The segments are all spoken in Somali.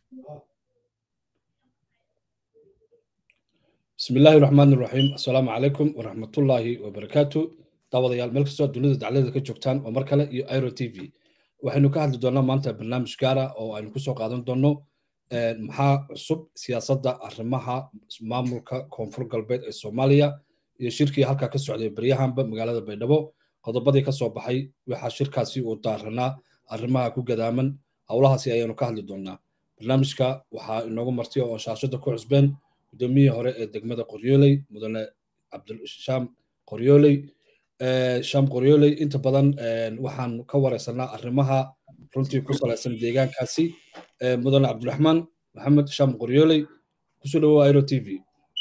بسم الله الرحمن الرحيم السلام عليكم ورحمة الله وبركاته داوديال meel kastoo dunida daclada ka joogtaan oo mar kale iyo airo t v waxaynu ka hadli doonaa maanta barnaamij gaara oo aynu kusoo qaadan doono maxaa cusub siyaasadda arrimaha maamulka koonfur galbeed ee soomaaliya iyo shirkii halkaa ka socday baryahanba magaalada baydhabo qodobadii ka soo baxay waxaa shirkaasi uu daaranaa arrimaha ku gadaaman howlahaasi ayaanu ka hadli doonaa barnaamijka waxaa inoogu martay oo shaashada ku cusbeen gudoomiyihii hore ee degmada qoryooley mudane cabdishaam qoryooley shaam qoryooley inta badan waxaan ka wareysanaa arrimaha runtii ku salaysan deegaankaasi mudane cabdiraxmaan maxamed shaam qoryooley kusoo dhawow airo t v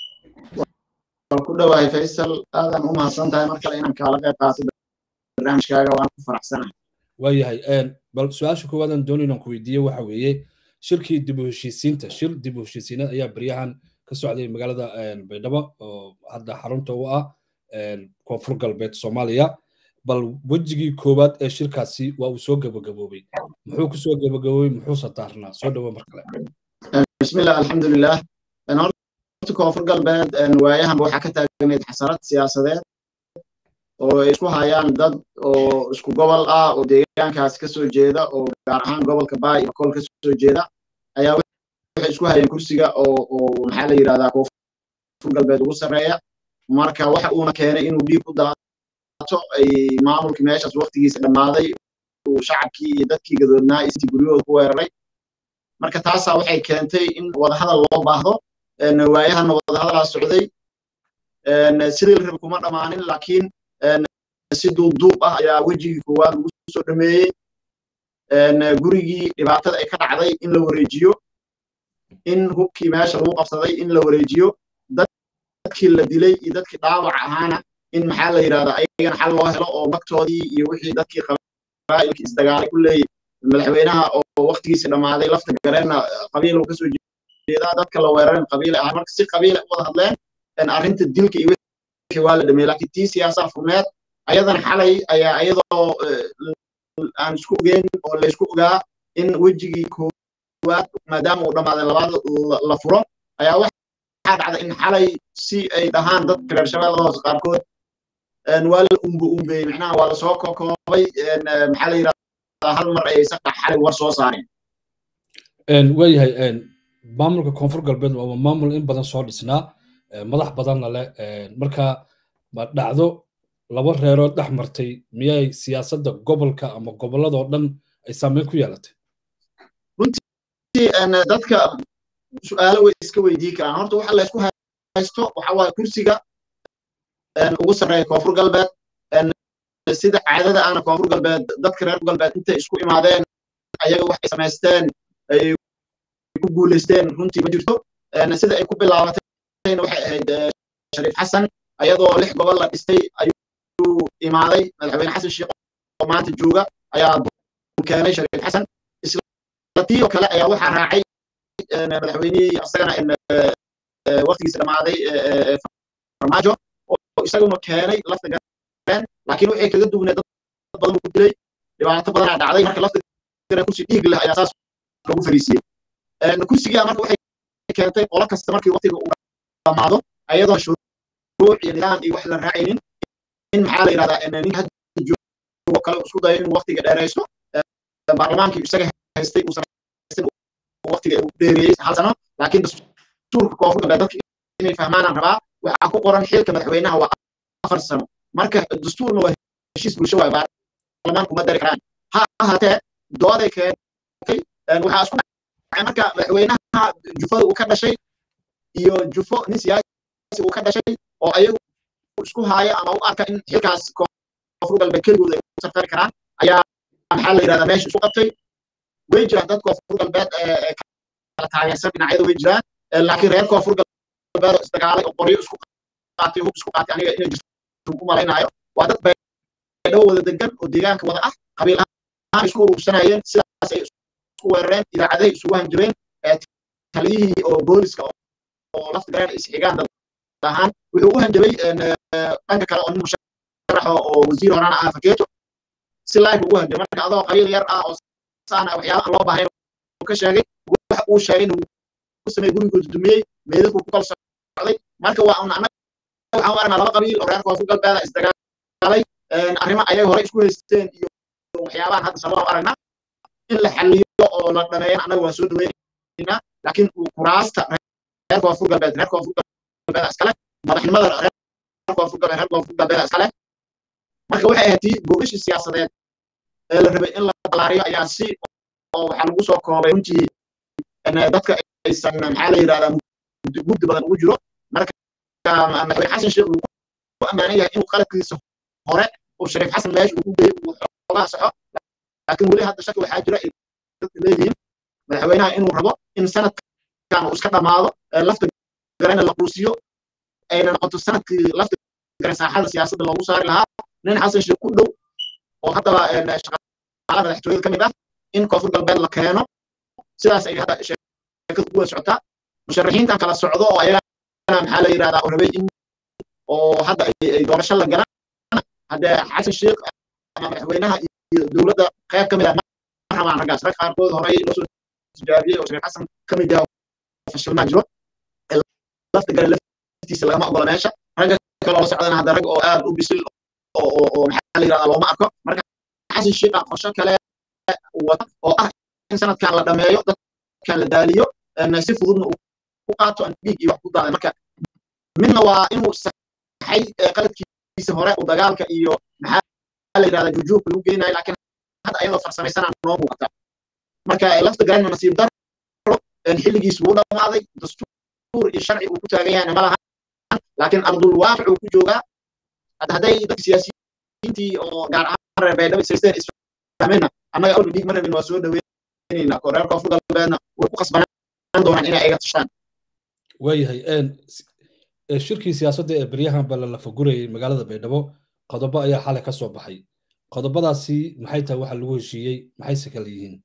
ku dhawahay faysal aadan u mahadsan tahay mar kale inaan kaala qayb qaato barnaamijkaaga waan ku faraxsanahay waayahay bal su-aasha koowaadaan doonay inaan ku weydiiye waxa weeye shirkii dib u heshiisiinta shir dib u heshiisiinad ayaa baryahan ka socday magaalada baydhabo oo hadda xarunta u ah koonfur galbeed soomaaliya bal wejigii koowaad ee shirkaasi waa uu soo gabagaboobay muxuu ku soo gabagaboobay muxuuse daarnaa soo dhawo mar kale bismillah alxamdulilah horta koonfur galbeed waayahanba waxaa ka taagnayd xasarad siyaasadeed oo ay isku hayaan dad oo isku gobol ah oo deegaankaas ka soo jeeda oo gaar ahaan gobolka baay iyo kol ka soo jeeda ayaa waxay isku hayeen kursiga oo oo maxaa la yidhahdaa koonfur galbeed ugu sarreeya marka waxa uuna keenay inuu dhiig u daato ay maamulkii meeshaas waktigiisa dhammaaday uu shacabkii iyo dadkii gadoodnaa istii guryahooda ku weeraray marka taasaa waxay keentay in wadahadal loo baahdo waayahana wadahadalaa socday sidii la rabi kuma dhammaanin laakiin si duubduub ah ayaa wejigii koowaad lagu soo dhameeyey gurigii dhibaatada ay ka dhacday in la wareejiyo in hubkii meesha lagu qabsaday in la wareejiyo dadkii la dilay iyo dadkii dhaawac ahaana in maxaa la yidhahdaa ayagana xal loo helo oo magtoodii iyo wixii dadkii qabaa'ilkii isdagaalay ku leeyahy madaxweynaha oo waktigiisii dhammaaday lafta gareenna qabiil uu kasoo jeedaa dadka la weerarin qabiil ahaa marka si qabiil u wada hadleen arrinta dilka iyo wixii waa la dhameeyey laakiin tii siyaasaa furneed ayadana xalay ayaa iyadoo aan isku ogeyn oo la isku ogaa in wejigii koowaad maadaama uu dhammaaday labaad la furo ayaa waxaa dhacda in xalay si ay dhahaan dadka reer shabeellada hoose qaarkood waa la umbe umbeeyey macnaha waa lasoo kokoobay maxaa la yidhahdaa hal mar ay saqa xalay war soo saareen waayahay maamulka koonfur galbeed waa maamul in badan soo dhisnaa madax badanna leh marka ma dhacdo laba reerood dhex martay miyay siyaasadda gobolka ama gobolladoo dhan ay saameyn ku yeelatay runtii dadka su-aalo way iska weydii karaan horta waxa laysku haysto waxa waaye kursiga ugu sarreeya koonfur galbeed sida caadada ana koonfur galbeed dadka reer galbeed intay isku imaadeen ayaga waxay samaysteen ay ku guulaysteen runtii ma jirto sida ay ku bilaabatayna waxay ahayd shariif xasan ayadoo lix gobol la dhistay ayuu imaaday madaxweyne xasan sheekh oo maanta jooga ayaa keenay shariif xasan isla tii oo kale ayaa waxaa raacay madaxweynihii asagana waktigiisa dhammaaday farmaajo oo isaguna keenay lafta gareen laakiin waxay kaga duwneed dad badan ku dilay dhibaato badanaa dhacday marka lafta gareen kursi dhiig leh ayaa saas lagu fariisiyey kursigaa marka waxay keentay qolo kasta markii waktiga uu dhamaado ayadoo shuruuc iyo nidaam iyo wax la raacaynin in maxaa la yidhahdaa nin hadda joogo kale isku dayo inuu waktiga dheeraysto baarlamaankii isaga haystay uu samaystay waktiga uu dheereeyey hal sano laakiin dastuurka koonfur galbeed dadka inay fahmaanaan rabaa waxaa ku qoran xilka madaxweynaha waa afar sano marka dastuurna waa heshiis bulsho waay baarlamaan kuma dari karaan ha ahaatee dooday keentay waxaa isku dhacay marka madaxweynaha jufada uu ka dhashay iyo jufo nin siyaasi uu ka dhashay oo ayagu isku haaya ama u arka in xilkaas koonfur galbeed keligooda ay u safari karaan ayaa maxaa la yidhahdaa meesha isku qabtay way jiraan dad koonfur galbeed kala taageersan dhinacyada way jiraan laakiin reer koonfur galbeed oo isdagaalay oo qoryo isku qaatay hub isku qaatay aniga inay jirto u malaynayo waa dad baydhabo wada degan oo deegaanka wada ah qabiil ahaan isku urursanayeen sidaas ay isku weerareen idaacadahay isugu hanjabeen taliyihii oo booliska oo lafta gareen isxigaan dad ahaan wuxuu u hanjabay dhanka kale oo nin musharax oo wasiir horana ah fakeeto si live ugu hanjabay marka adoo qabiil yar ah oo saana waxyaaba aan loo baahnayn ka sheegay waxa uu sheegay inuu ku sameeyey gurigooda dumiyey meedadku ku kala socday marka waa un annaga waxaan u aragnaa laba qabiil oo reer koonfur galbeeda isdagaalay arrimo ayay hore isku haysteen iyo waxyaabahan hadda sababa u aragnaa in la xaliyo oo la dhameeyana annaga waan soo dhaweynaynaa laakiin kuraasta reer koonfur galbeed reer koonfur galbeeda iskale madaxnimada reer koonfur galbeed reer koonfur galbeeda iskale marka waxay ahayd tii boogashii siyaasadeed ee la rabay in la balaariyo ayaa si oo waxaa lagu soo koobay runtii dadka aysan maxaa la yidhahdaa mugdi badan ugu jiro marka madaxweyne xasan sheekh uu ku ammaanan yahay inuu qaladkiisa hore uu shariif xasan meesha uu ku geeyey uu xoogaha saxo laakiin weli hadda shaki waxaa jira dadka leeyihiin madaxweynaha inuu rabo in sanadkan uu iska dhammaado lafta garana la quusiyo ayna noqoto sanadkii lafta garan saaxada siyaasadda loogu saari lahaa nin xasan sheekh ku dhow oo haddaba shaqaalaha madaxtooyada ka mid ah in koonfur galbeed la keeno sidaas ay hadda sheekada ku wada socotaa musharaxiintan kala socdo oo ayagana maxaa la yidhahdaa oo rabay in oo hadda ay doorasho la galaan haddee xasan sheekh ama madaxweynaha iyo dowladda qayb ka mid ah ma rabaan raggaas rag qaarkood horey loo soo tijaabiyey oo shariif xasan ka mid yaha fashilmaa jiro lafta gale laftiisa lagama ogola meesha ragga kaloo la socdana hadda rag oo aad u bisil oo maxaa la yidhahdaa looma arko marka xasan sheekha qorsho kale wata oo ah in sanadkan la dhameeyo dadkan la daaliyo si fududna uu ku qaato aan dhiig iyo wax ku daaday marka midna waa inuu saxay qaladkiisa hore uu dagaalka iyo maxaa la yidhahdaa jujuubka lagu geynayo laakiin hadda ayadoo farsamaysanaa noo muuqata marka lafta garanna nasiib daro xilligiis wuu dhammaaday dastuur iyo sharci uu ku taagan yahayna ma lahan laakiin ardul waaqic uu ku joogaa hadday dadka siyaasiyiintii oo gaar ahaan reer baydhabo isaysteen isfahmeenna annaga awli dhiig ma rabin waa soo dhaweynayna oo reer koonfur galbeedna way ku qasbanaan doonaan inay iga tashaan waayahay shirkii siyaasadda ee beryahan balla la fagurayay magaalada baydhabo qodobo ayaa xalay ka soo baxay qodobadaasi maxay tahay waxa lagu heshiiyey maxayse kala yihiin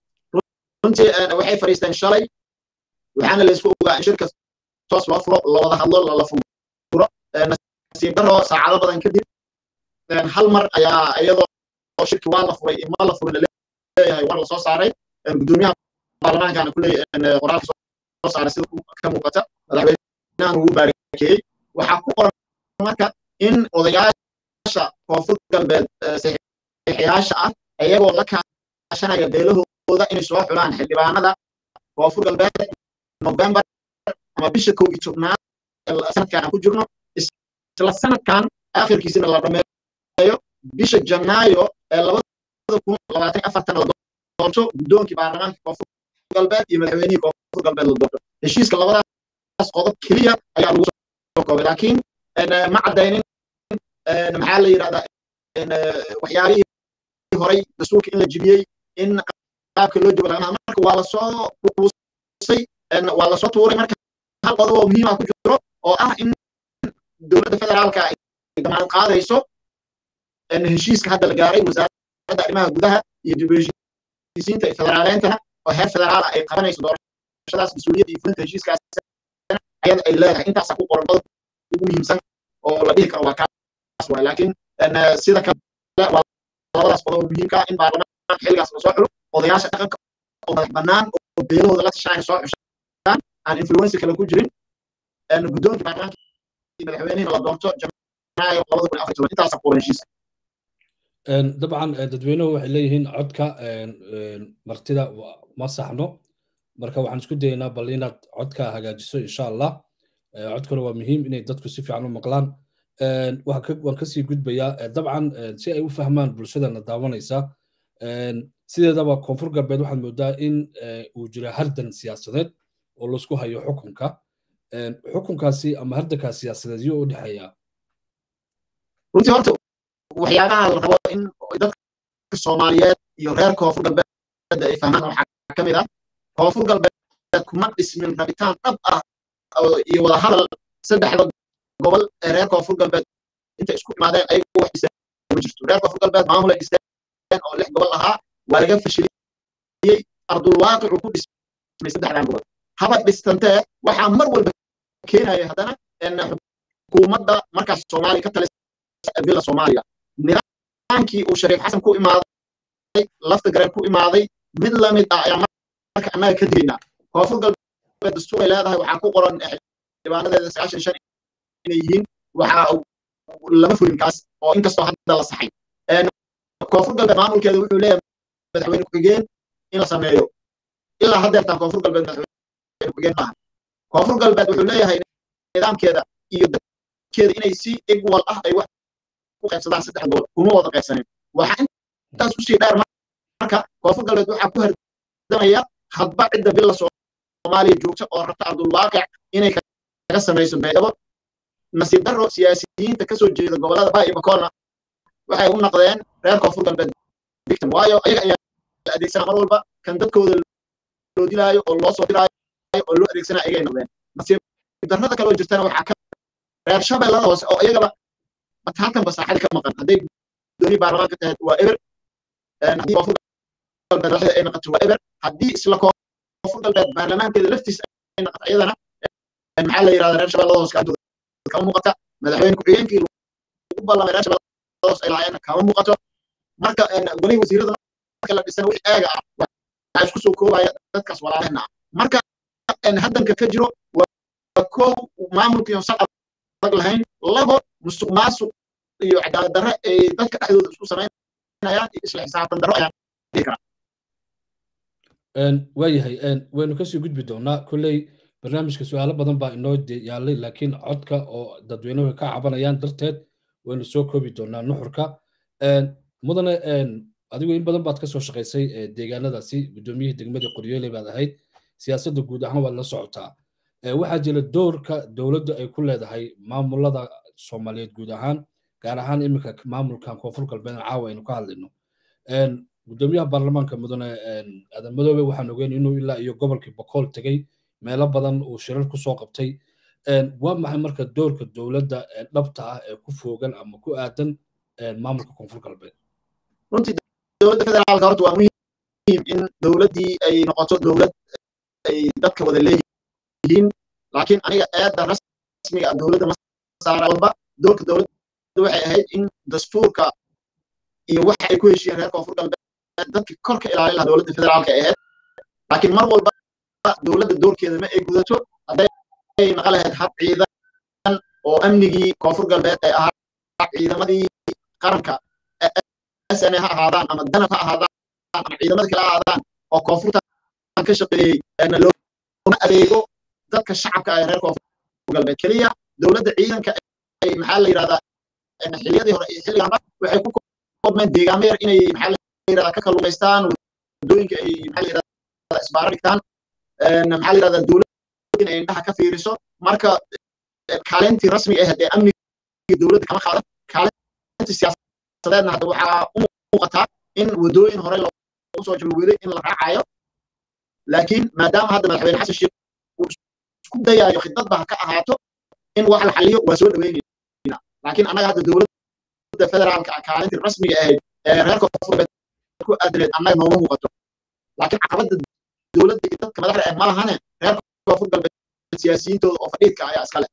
runtii waxay fadhiisteen shalay waxaana la isku ogaa in shirka toos loo furo la wada hadlo lala furo nasiib daro saacado badan kadib hal mar ayaa iyadoo shirki waa la furay ima la furin leeyahay war la soo saaray gudoomiyaha baarlamaankana kuley qoraalka soo saaray sida ka muuqata madaxweynahan ugu baarakeeyey waxaa ku qoran marka in odayaasha koonfur galbeed saxiixayaasha ah iyagoo la kaashanaya beelahooda inay soo xulaan xildhibaanada koonfur galbeed november ama bisha kow iyo tobnaad sanadkan aan ku jirno isla sanadkan akhirkiisina la dhameeyo bisha janaayo ee labada kun labaatan afartan la doorto guddoonkii baarlamaanka koonfur galbeed iyo madaxweynihii koonfur galbeed la doorto heshiiska labadaas qodob keliya ayaa lagu soo koobay laakiin ma caddaynin maxaa la yidhahdaa waxyaalihii horay dastuurka in la jibiyey in qaabka loo joogo lagama marka waa lasoo kuusay waa lasoo tuuray marka hal qodob oo muhiima ku jiro oo ah in dowladda federaalka ay damaanad qaadayso heshiiska hadda la gaaray wasaaradda arrimaha gudaha iyo dib heshiisiinta federaaleyntana oo heer federaala ay qabanayso doorashadaas mas-uuliyadda iyo fulinta heshiiskaas ayada ay leedahay intaasaa ku qoran qodobka ugu muhiimsan oo la dhihi karo waa kaas waay laakiin sida kale waa labadaas qodob muhiimka in baarlamaanka xilligaas lasoo xulo odayaasha dhaqanka oo madax bannaan oo beelahooda la tashanaya soo xushaan aan influensi kale ku jirin guddoonka baarlamaanka iyo madaxweynihina la doorto janaayo labada kun afar toban intaasaa qoran heshiiska dabcan dadweynuhu waxay leeyihiin codka martida ma saxno marka waxaan isku dayaynaa bal inaad codka hagaajiso insha allah codkuna waa muhiim inay dadku si fiican u maqlaan waan kasii gudbayaa dabcan si ay u fahmaan bulshadana daawanaysa sideedaba koonfur galbeed waxaad moodaa in uu jira hardan siyaasadeed oo laisku hayo xukunka xukunkaasi ama hardankaas siyaasadeed iyo u dhexeeya runtii horta waxyaabaha la rabo in dadka soomaaliyeed iyo reer koonfur galbeed ay fahmaan waxaa ka mid ah koonfur galbeed kuma dhismin rabitaan dhab ah iyo wada hadal saddexda gobol ee reer koonfur galbeed intay isku imaadeen ayagu wax dhiseen ma jirto reer koonfur galbeed maamul ay dhisteen oo lix gobol ahaa waa laga fashiliyey ardulwaaqicu ku dhismay saddexdan gobol haba dhistantee waxaa mar walba keenaya haddana xukuumadda markaas soomaaliya ka talisa villa soomaaliya nidaamkii uu shariif xasan ku imaaday lafta gareen ku imaaday mid lamid ah ayaa marka annaga ka digaynaa koonfur galbeed dastuur ay leedahay waxaa ku qoran xildhibaanadeeda sagaashan shan inay yihiin waxaa lama fulin kaas oo inkastoo hadda la saxay koonfur galbeed maamulkeeda wuxuu leeyahay madaxweyne ku-xigeen in la sameeyo ilaa haddeertaan koonfur galbeed madaxweyne ku-xigeen maaha koonfur galbeed wuxuu leeyahay nidaamkeeda iyo dadkeeda inay si egwal ah ay wax ku qaybsadaan saddex gobol kuma wada qaybsanin waxaa intaas usii dheer marka koonfur galbeed waxaa ku hardamaya hadba cidda bila soomaaliya joogta oo rabta cabdulwaaqic inay kaga samayso baydhabo nasiib daro siyaasiyiinta kasoo jeeda gobolada baa iyo bakoolna waxay u naqdeen reer koonfur galbeed victim waayo ayaga ayaa la adeegsanaa mar walba kan dadkooda loo dilaayo oo loo soo diraayo oo loo adeegsanaa ayagay noqdeen nasiib darrada kaloo jirtana waxaa ka reer shabeellada hoose oo iyagaba halkan basaaxada ka maqan hadday dooni baarlamaanka tahay waa eber haddii koonfur galbeed raxda ay noqoto waa eber haddii isla koonfur galbeed baarlamaankeeda laftiisa ay noqoto iyadana maxaa la yidhahdaa reer shabeellada hoose kaantooda kama muuqata madaxweyne ku-xigeenkii lagu ballamay reer shabeellada hoose ay lahaayeen kama muuqato marka golihii wasiirada marka la dhisana wixii eega ah waxaa isku soo koobaya dadkaas walaalehna ah marka haddanka ka jiro waa kow maamulkiion sal adag lahayn labo musuq maasuq iyo cadaalad darre ay dadka dhexdooda isku samaynayaan iyo isla xisaabtan darro ayaan dhihi karaa waayahay waynu kasii gudbi doonaa kolley barnaamijka su-aalo badan baa inoo yaalay laakiin codka oo dadweynuhu ka cabanayaan darteed waynu soo koobi doonaa nuxurka mudane adigu in badan baad kasoo shaqaysay deegaanadaasi guddoomiyihii degmadii qoryoole baad ahayd siyaasadda guud ahaan waad la socotaa waxaa jira doorka dowladda ay ku leedahay maamulada soomaaliyeed guud ahaan gaar ahaan iminka maamulkan koonfur galbeed caawa aynu ka hadlayno guddoomiyaha baarlamaanka mudane aadan madoobe waxaan ogeyn inuu ilaa iyo gobolkii bokool tegey meelo badan uu shirar ku soo qabtay waa maxay marka doorka dowladda dhabta ah ee ku foogan ama ku aadan maamulka koonfur galbeed runtii dowladda federaalka horta waa muhiim in dowladdii ay noqoto dowlad ay dadka wada leeyihiin laakiin aniga eedda rasmiga dowladda ma saara walba doorka dowladda waxay ahayd in dastuurka iyo waxa ay ku heshiiyeen reer koonfur galbeed dadkii kor ka ilaalin lahaa dowladda federaalka ay ahayd laakiin mar walba dowladda doorkeeda ma ay gudato hadday naqa lahayd hab ciidan oo amnigii koonfur galbeed ay ahaa ciidamadii qaranka sna ha ahaadaan ama danab ha ahaadaan ama ciidamada kale ha ahaadaan oo koonfurtan ka shaqeeyey loona adeego dadka shacabka ee reer koonfur galbeed keliya dowladda ciidanka ay maxaa la yidhahdaa xiliyadii hore iyo xilliganba waxay ku koobmeen deegaamo yar inay maxaa la yidhahdaa ka kalluumaystaan waddooyinka ay maxaa la yidhahdaa isbaaro dhigtaan maxaa la yidhahdaa dowladda inay indhaha ka fiiriso marka kaalintii rasmiga ahayd ee amniga dowladda kama qaadan kaalintii siyaasadeedna hadda waxaa u muuqataa in waddooyin hore lagu soo jabaweyday in la raacayo laakiin maadaama hadda madaxweyne xasan sheekh uu isku dayaayo khidadba ha ka ahaato in wax la xaliyo waa soo dhaweynayna laakiin annaga hadda dowladda federaalka kaalintii rasmiga ahayd ee reer koonfur ku aadaneed annaga nooma muuqato laakiin caqabadda dowladda iyo dadka madaxda ah ma lahane reer koonfur galbeed siyaasiyiintooda oo fadhiidka ayaa iskale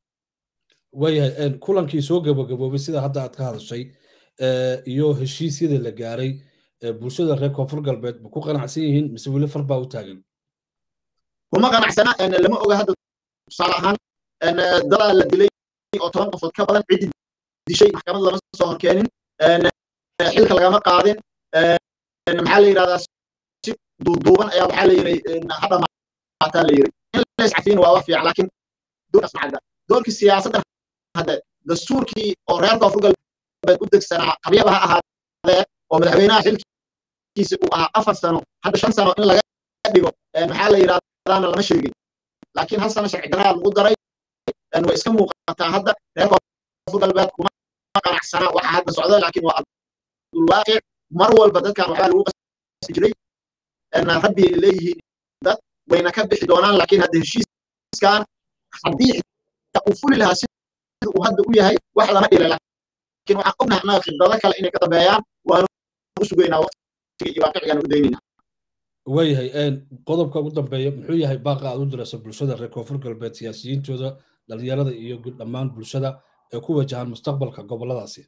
waayahay kulankii soo gabagaboobay sida hadda aad ka hadashay iyo heshiisyada la gaaray bulshada reer koonfur galbeed ma ku qanacsan yihiin mise weli far baa u taagan kuma qanacsana lama oga hadda tusaale ahaan dadaa la dilay oo toban qofood ka badan ciddi dishay maxkamad lama soo horkeenin xilka lagama qaadin maxaa la yidhahdaa si duuduuban ayaa waxaa la yiri hadda maataa la yiri in la iscafiin waa wax fiican laakiin doorkaas macadda doorkii siyaasadda hadda dastuurkii oo reer koonfur galbeed u degsanaa qabyaba ha ahaadee oo madaxweynaha xilkiisa uu ahaa afar sano hadda shan sano in laga dhigo maxaa la yidhahdaana lama sheegin laakiin hal sano sharci daraa lagu daray way iska muuqataa hadda reer koonfur galbeed kuma qanacsana waxa hadda socda laakiin waa abdulwaaqic mar walba dadkan waxbaa lagu qasbi jiray rabbi leeyihiin dad wayna ka bixi doonaan laakiin hadda heshiiskan haddii uu fuli lahaa sida uu hadda u yahay wax lama dhila laakiin waxaan ognahay annaga khibrado kale inay ka dambeeyaan waanu u sugaynaa waqtiga iyo waaqicigaan u daynayna waayahay qodobka ugu dambeeya muxuu yahay baaqa aad u diraysa bulshada reer koonfur galbeed siyaasiyiintooda dhalinyarada iyo dhammaan bulshada ee ku wajahan mustaqbalka goboladaasi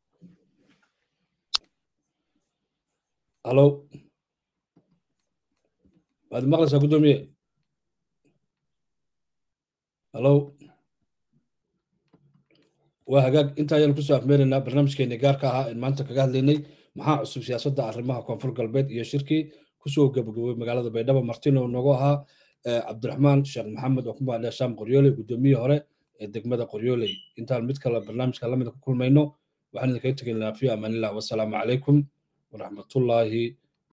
halo waad maqlaysaa guddoomiye hallo waa hagaag inta ayaan kusoo afmeeraynaa barnaamijkeeni gaarka ahaa in maanta kaga hadlaynay maxaa cusub siyaasadda arrimaha koonfur galbeed iyo shirkii kusoo gabagabowey magaalada baydhabo martino noogu ahaa cabdiraxmaan sheekh maxamed oo ku maadhaya shaam qoryooley guddoomiyihii hore ee degmada qoryooley intaan mid kale barnaamijka lamida ku kulmayno waxaan idinkaga tegaynaa fi amaanillah wasalaamu calaykum waraxmatullaahi